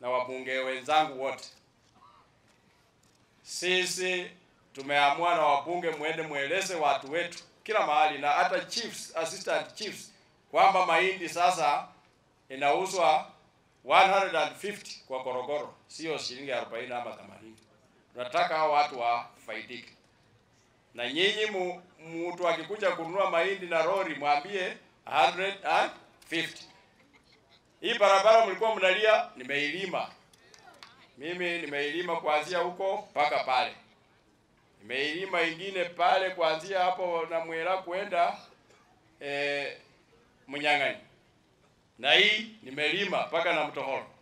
na wabunge wenzangu wote, sisi tumeamua na wabunge, mwende mweleze watu wetu kila mahali na hata chiefs, assistant chiefs kwamba mahindi sasa inauzwa 150 kwa korogoro, sio shilingi 40 ama 80. Tunataka hao watu wafaidike, na nyinyi mu, mtu akikuja kununua mahindi na lori mwambie 150. Hii barabara mlikuwa mnalia, nimeilima mimi, nimeilima kuanzia huko mpaka pale, nimeilima ingine pale kuanzia hapo na Mwera kwenda eh, Mnyang'anyi, na hii nimelima mpaka na Mtohoro.